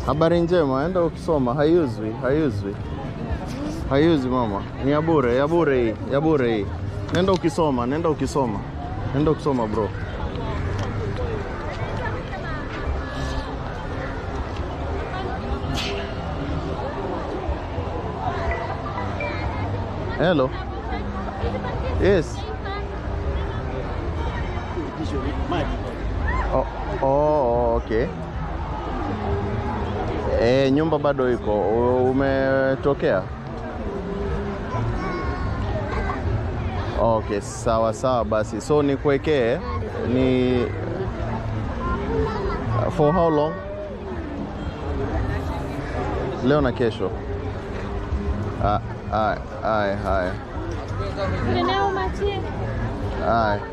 Habari njema, enda ukisoma. Haiuzwi, haiuzwi, haiuzwi mama, ni ya bure, ya bure hii, ya bure hii. Nenda ukisoma, nenda ukisoma, nenda ukisoma bro. Hello. Yes. Oh, oh, okay. E, nyumba bado iko. U- Umetokea? Okay, sawa sawa basi. So nikuwekee ni for how long? Leo na kesho. Ah, Haya, haya, haya. Eneo Mati. Haya.